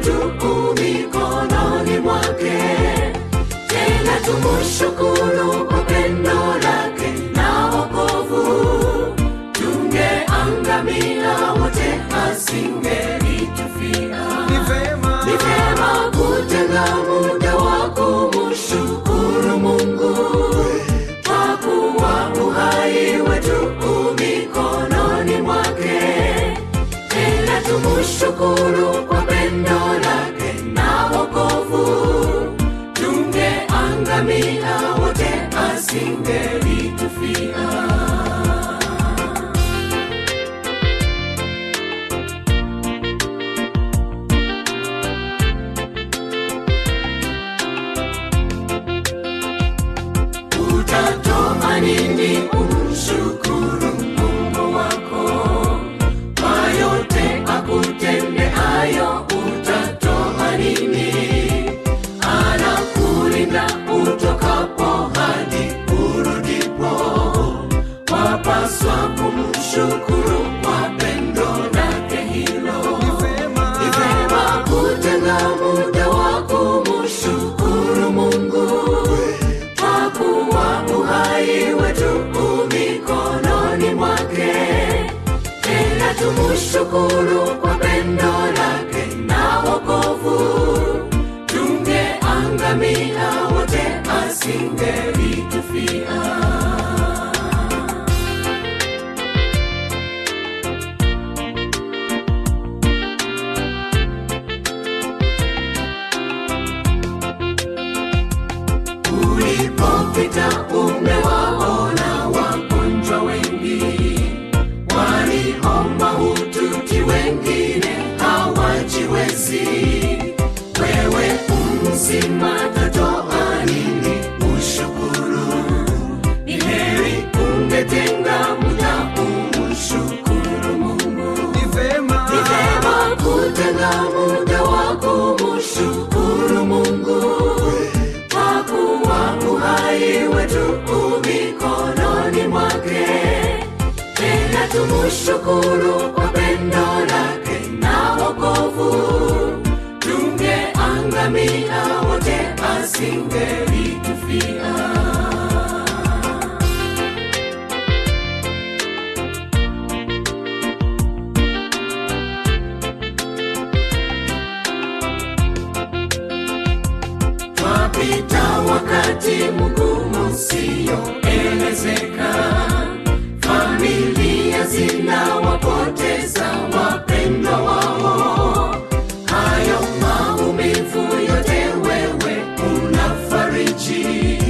wetu mikononi mwake tena tumushukuru kwa pendo lake na wokovu tungeangamia wote asingelitufia Ni vema ni vyema kutenga muda wa kumshukuru mungu kwa kuwa uhai wetu mikononi mwake tena tumushukuru kwa pendo lake na wokovu tungeangamia wote asingelitufia utatoa nini umshukuru mungu wako kwa yote akutendeayo utatoa nini anakulinda utokapo hadi urudipo wapaswa kumshukuru kwa pendo lake hilo Ni vema ni vema kutenga muda wa kumshukuru mungu kwa kuwa uhai wetu mikononi mwake tena tumushukuru kwa pendo lake na wokovu tungeangamia wote asingelitufia ulipopita umewaona wagonjwa wengi waliomba hututi wengine hawajiwezi wewe umzima tatoa nini ushukuru ni heri ungetenga muda umshukuru mungu Ni vema ni vema kutenga muda wa kumshukuru mungu kwa kuwa uhai wetu mikononi mwake tena tumushukuru kwa pendo lake na wokovu tungeangamia wote asingelitufia twapita wakati mgumu siyoelezeka familia zinawapoteza wapendwa wao hayo maumivu yote wewe unafariji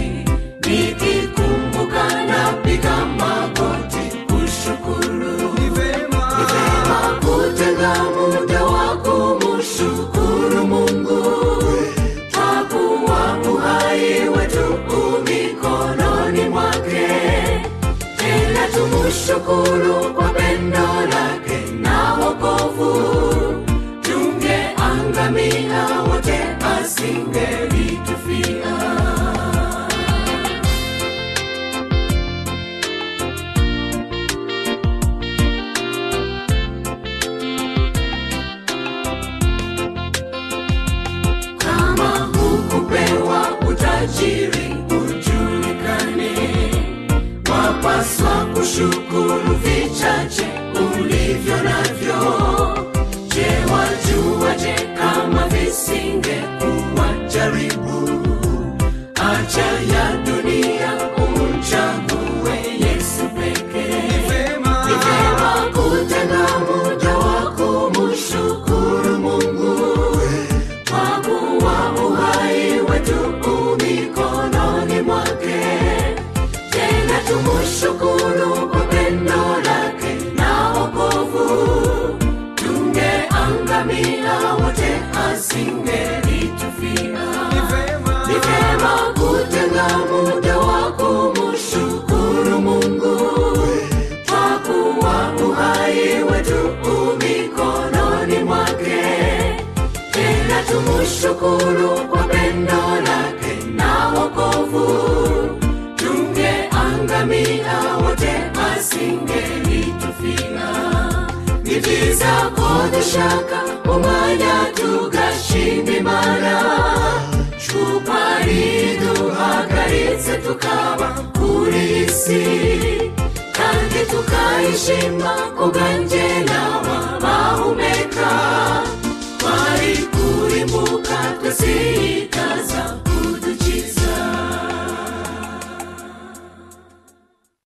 nikikumbuka napiga magoti kushukuru Ni vema Vema kutenga muda wa kumshukuru Mungu kwa kuwa uhai wetu mikononi mwake, tena tumushukuru kwa pendo lake na wokovu, tungeangamia wote asingelitufia. kama hukupewa utajiri ujulikane wapaswa kushukuru vichache ulivyo navyo je wajuaje kama visingekuwa jaribu acha ya dunia umchague yesu pekee Ni vema ni vyema kutenga muda wa kumshukuru Mungu kwa kuwa uhai wetu mikononi mwake, tena tumushukuru kwa pendo lake na wokovu, tungeangamia wote asingelitufia Ni vema ni vyema kutenga muda wa kumshukuru Mungu kwa kuwa uhai wetu mikononi mwake, tena tumushukuru kwa pendo lake na wokovu, tungeangamia wote asingelitufia. Nitiza kodeshaka umanya tu tugashinga imana twari duhagaritse tukaba kuri iyi si kandi tukayishima ubwanjye nawe bahumeka twari